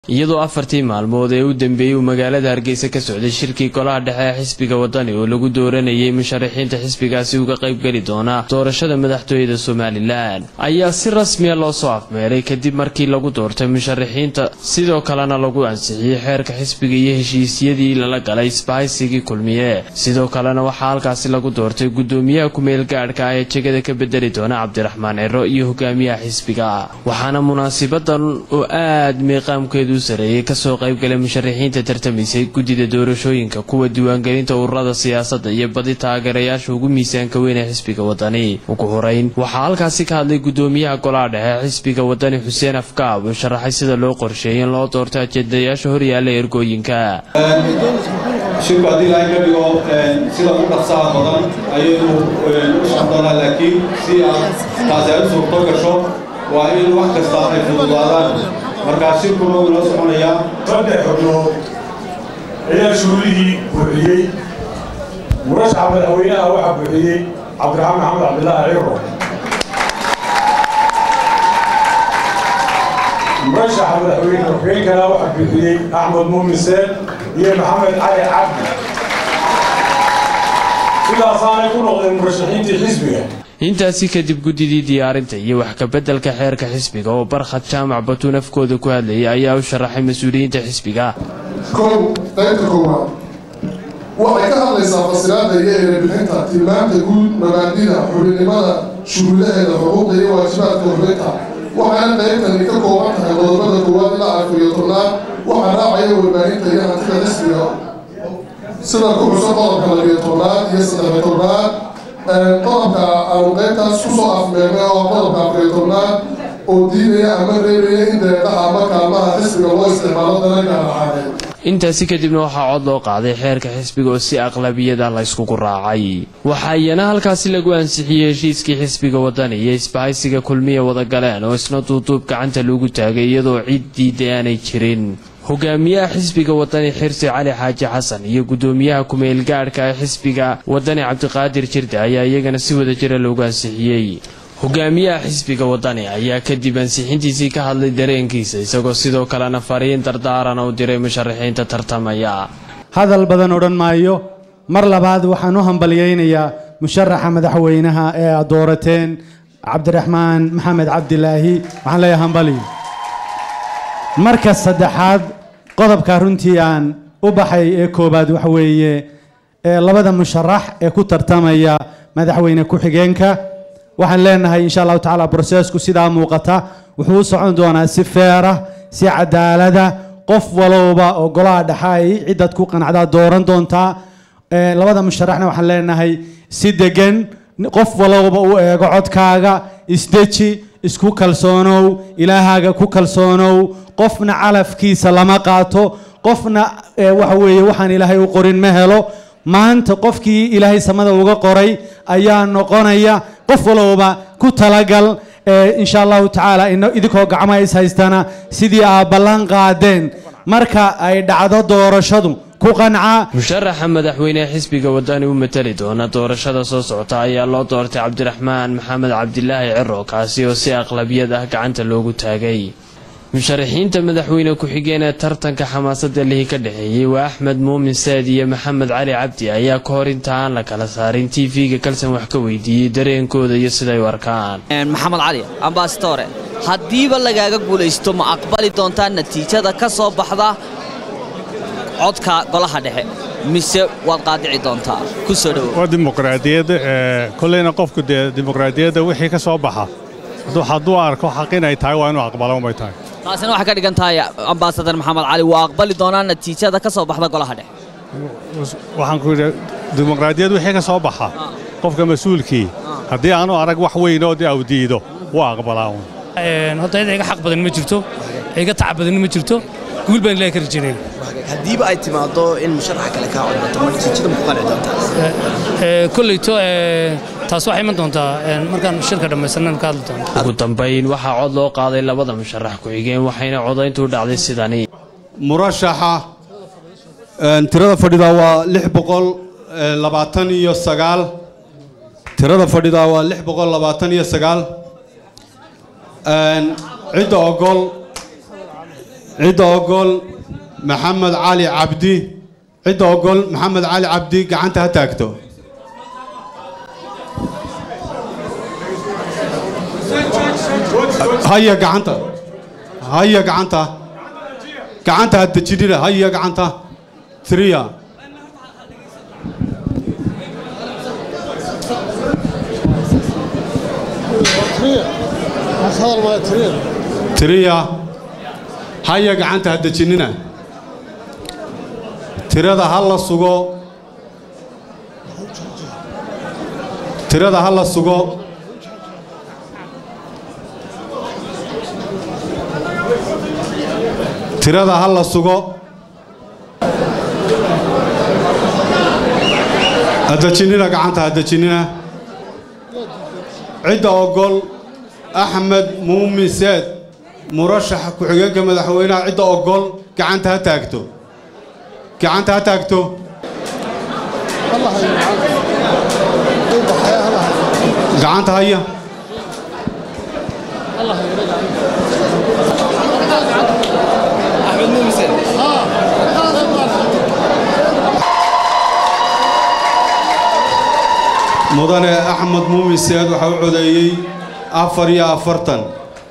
iyadoo afartii maalmood ee u dambeeyey uu magaalada hargeysa ka socday shirkii golaha dhexe ee xisbiga wadani oo lagu dooranayay musharaxiinta xisbigaasi uga qaybgeli doona doorashada madaxtooyada somalilan ayaa si rasmiya loo soo afmeeray kadib markii lagu doortay musharaxiinta sidoo kalena lagu ansixiyey xeerka xisbiga iyo heshiisyadii lala galay isbahaysigii kulmiye sidoo kalena waxaa halkaasi lagu doortay gudoomiyaha kumeel gaadhka ah ee jegada ka bedeli doona cabdiraxmaan cero iyo hogaamiyaha xisbiga waxaana munaasibadan oo aad miiqaamkeedu sareeyay kasoo qaybgalay musharaxiinta tartamaysay guddida doorashooyinka kuwa diiwaangelinta ururada siyaasadda iyo badi taageerayaasha ugu miisaanka weyn ee xisbiga wadani ugu horeyn waxaa halkaasi ka hadlay gudoomiyaha golaha dhexe xisbiga wadani xuseen afkaab oo sharaxay sida loo qorsheeyay in loo doorto ajendayaasha horyaala ergooyinka shirku haddii ilaahay ka dhigo sida u dhaqsaha badan ayaynu u socon doonaa laakiin si aan taasi ay u suurto gasho waa in wax kasta ay fududaadaan markaa shirkuna wuu inoo soconayaa saddex xubnood ayaa shuruudihii buuxiyey murashaxa madaxweynaha waxaa buuxiyey cabdiraxmaan maxamed cabdilaahi ciro murashaxa madaxweyne ku-xigeenkana waxaa buuxiyey axmed muumin seen iyo maxamed cali cabdi sidaasaanay ku noqdeen murashaxiintii xisbiga intaasi kadib guddidii diyaarinta iyo wax kabeddelka xeerka xisbiga oo barkhad jaamac batuun afkooda ku hadlayay ayaa u sharaxay mas-uuliyiinta xisbiga kow qaybta koowaad waxay ka hadlaysaa fasiraadda iyo erebixinta tilmaamta guud mabaadida xubinnimada shuruudaheeda xuquuqda iyo waajibaadka xubinta waxaana qaybtani ka kooban tahay qodobada koowaad ilaa afar iyo tobnaad waxaa raacaya warbaahinta iyo hantida xisbiga sida ku xusan qodobka labiyo tobnaad iyo saddexiyo tobnaad qodobka aanu qaybtaas kusoo afmeernay oo qodobka afariyo tobnaad oo diidaya ama reebaya in deeqaha ama kaalmaha xisbiga loo isticmaalo dalalka raxaaneed intaasi kadibna waxaa cod loo qaaday xeerka xisbiga oo si aqlabiyada la yskugu raacay waxaa iyana halkaasi lagu ansixiyey heshiiskii xisbiga wadani iyo isbahaysiga kulmiya wadagaleen oo isna duuduub gacanta lagu taagay iyadoo cid diiday aanay jirin hogaamiyaha xisbiga wadani xirsi cali xaaji xasan iyo gudoomiyaha kumeel gaadhka ee xisbiga wadani cabdiqaadir jirde ayaa iyagana si wada jira loogu ansixiyey hogaamiyaha xisbiga wadani ayaa kadib ansixintiisii ka hadlay dareenkiisa isagoo sidoo kalena fariin dardaarana u diray musharaxiinta tartamaya hadal badan odhan maayo mar labaad waxaan u hambalyaynayaa musharaxa madaxweynaha ee aad doorateen cabdiraxmaan maxamed cabdilaahi waxaan leeyahay hambaliyo marka saddexaad qodobka runtii aan u baxay ee koobaad waxa weeye ee labada musharax ee ku tartamaya madaxweyne ku-xigeenka waxaan leenahay insha allahu tacaala brosesku sidaa muuqata wuxuu u socon doonaa si feerah si cadaalada qof walowba oo golaha dhexa ay ciddad ku qanacdaa dooran doontaa labada musharaxna waxaan leenahay si degan qof walowba u eego codkaaga isdeji isku kalsoonow ilaahaaga ku kalsoonow qofna calafkiisa lama qaato qofna waxa weeye waxaan ilaahay u qorin ma helo maanta qofkii ilaahay samada uga qoray ayaa noqonaya qof walowba ku talagal insha allahu tacaala idinkoo gacmaha is haystana sidii aad ballan qaadeen marka ay dhacdo doorashadu ku qanca musharaxa madaxweynehe xisbiga wadani u matali doona doorashada soo socota ayaa loo doortay cabdiraxmaan maxamed cabdilaahi ciro kaasi oo si aqlabiyad ah gacanta loogu taagay musharaxiinta madaxweyne ku-xigeen ee tartanka xamaasada lihi ka dhexeeyey waa axmed muumin saad iyo maxamed cali cabdi ayaa ka hor inta aan la kala saarin tv-ga kalsan wax ka weydiiyey dareenkooda iyo siday u arkaan maxamed cali ambaastore haddiiba lagaaga guulaysto ma aqbali doontaa natiijada ka soo baxda codka golaha dhexe mise waad qaadici doontaa ku soo dhowow waa dimuqraadiyadda kollayna qofku dee dimuqraadiyadda wixii ka soo baxa hadduu arko xaq inay tahay waa inuu aqbala unbay tahay taasina waxay ka dhigan tahay ambaasadar maxamed cali waa aqbali doonaa natiijada ka soo baxda golaha dhexe waxaan ku yidhi dimuqraadiyad wixii ka soo baxa qofka mas-uulkii haddii aanu arag wax weyn oo dee awdiido waa aqbalaa un horta cid iga xaq badan ma jirto iga tac badan ma jirto guul baan ilaahay ka rajaynayna haddiiba ay timaado in musharaxa kale kaa codbato ma natiijada ma ku qanci doontaa kollayto taas waxay iman doontaa markaan shirka dhammaysanana ka hadli doonta ugu dambayn waxaa cod loo qaaday labada musharax ku-xigeen waxayna codayntu dhacday sidani murashaxa tirada fadhida waa lix boqol labaatan iyo sagaal tirada fadhida waa lix boqol labaatan iyo sagaal cidda ogol cidda ogol maxamed cali cabdi cidda ogol maxamed cali cabdi gacanta ha taagto haya gacanta haya gacanta gacanta ha dejinina haya gacanta triya tiriya haya gacanta ha dejinina tirada ha la sugo tirada ha la sugo tirada ha la sugo ha dejinina gacanta ha dejinina cidda ogol axmed muumin seed murashaxa ku-xigeenka madaxweynaha cidda ogol gacanta ha taagto gacanta ha taagto gacanta haya mudane axmed muumin seed waxaa u codeeyey afar iyo afartan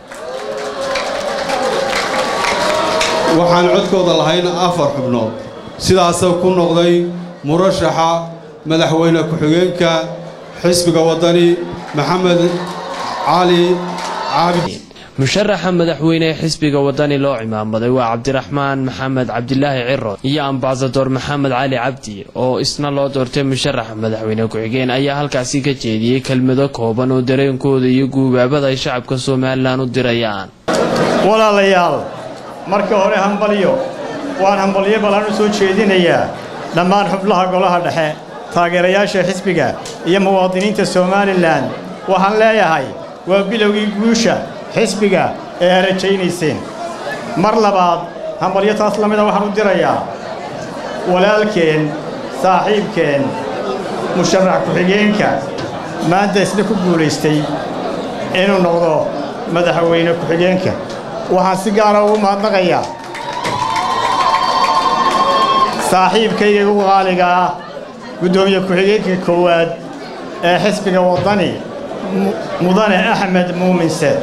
waxaan codkooda lahayn afar xubnood sidaasa ku noqday murashaxa madaxweyne ku-xigeenka xisbiga waddani maxamed cali cabdi musharaxa madaxweyne ee xisbiga wadani loo cimaamaday waa cabdiraxmaan maxamed cabdilaahi ciro iyo ambasador maxamed cali cabdi oo isna loo doortay musharaxa madaxweyne ku-xigeen ayaa halkaasi ka jeediyey kelmado kooban oo dareenkooda iyo guubaabada ay shacabka somalilan u dirayaan walaalayaal marka hore hambalyo waan hambalyo ballan u soo jeedinayaa dhammaan xubnaha golaha dhexe taageerayaasha xisbiga iyo muwaadiniinta somalilan waxaan leeyahay waa bilowgii guusha xisbiga ee ha rajaynayseen mar labaad hambalyo taas la mida waxaan u dirayaa walaalkeen saaxiibkeen musharax ku-xigeenka maanta isna ku guulaystay inuu noqdo madaxweyne ku-xigeenka waxaan si gaara ugu mahadnaqayaa saaxiibkayga ugu qaaliga ah guddoomiye ku-xigeenka koowaad ee xisbiga waddani mudane axmed muumin seed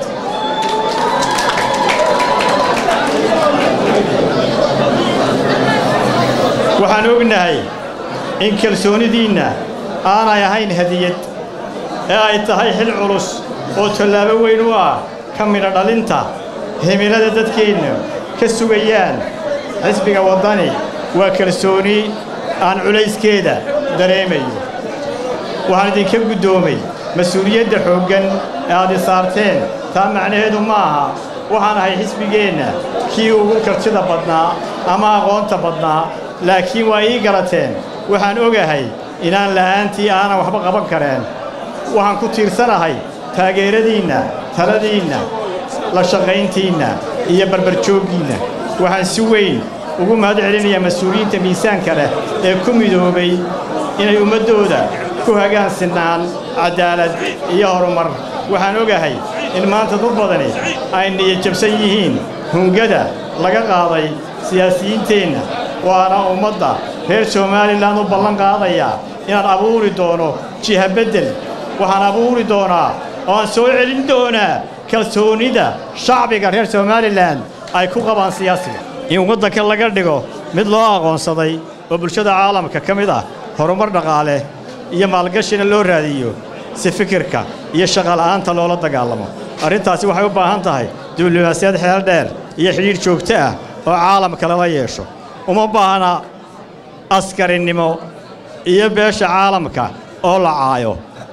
waxaan ognahay in kalsoonidiinna aanay ahayn hadiyad ee ay tahay xil culus oo tallaabo weyn u ah ka midha dhalinta himilada dadkeenna ka sugayaan xisbiga waddani waa kalsooni aan culayskeeda dareemayo waxaan idinka guddoomay mas-uuliyadda xooggan ee aad i saarteen taa macnaheedu ma aha waxaan ahay xisbigeenna kii ugu kartida badnaa ama aqoonta badnaa laakiin waa ii garateen waxaan ogahay inaan la'aantii aanan waxba qaban kareen waxaan ku tiirsanahay taageeradiinna taladiinna la shaqayntiinna iyo barbarjooggiinna waxaan si weyn ugu mahad celinayaa mas-uuliyiinta miisaanka leh ee ku midoobay inay ummaddooda ku hagaan sinnaan caddaalad iyo horumar waxaan ogahay in maanta dad badani ay niyadjabsan yihiin hungada laga qaaday siyaasiyiinteenna waana ummadda reer somalilan u ballan qaadayaa inaan abuuri doono jiha beddel waxaan abuuri doonaa oo aan soo celin doonaa kalsoonnida shacbiga reer somalilan ay ku qabaan siyaasiga in waddanka laga dhigo mid loo aqoonsaday oo bulshada caalamka ka mid ah horumar dhaqaale iyo maalgashina loo raadiyo si fikirka iyo shaqala'aanta loola dagaalamo arrintaasi waxay u baahan tahay diblomaasiyad xeel dheer iyo xidhiidh joogto ah oo caalamka lala yeesho uma baahna askarinnimo iyo beesha caalamka oo la caayo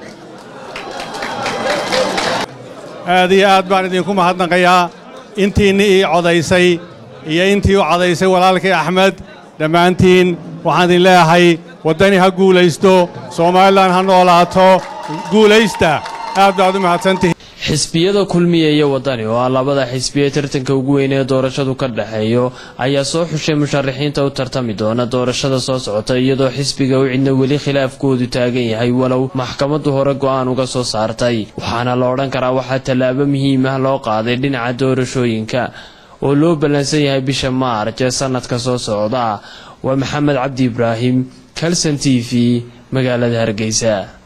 aad iyo aad baan idinku mahadnaqayaa intiinni ii codaysay iyo intii u codaysay walaalkii axmed dhammaantiin waxaan idin leeyahay waddani ha guulaysto somalilan ha noolaato guulaysta aad baad u mahadsantihiin xisbiyada kulmiya iyo wadani oo ah labada xisbiye tartanka ugu weyn ee doorashadu ka dhexeeyo ayaa soo xushay musharaxiinta u tartami doona doorashada soo socota iyadoo xisbiga u cidna weli khilaafkoodu taagan yahay walow maxkamaddu hore go'aan uga soo saartay waxaana la odhan karaa waxaa tallaabo muhiim ah loo qaaday dhinaca doorashooyinka oo loo ballansan yahay bisha maarj ee sanadka soo socda waa maxamed cabdi ibraahim kalson t v magaalada hargeysa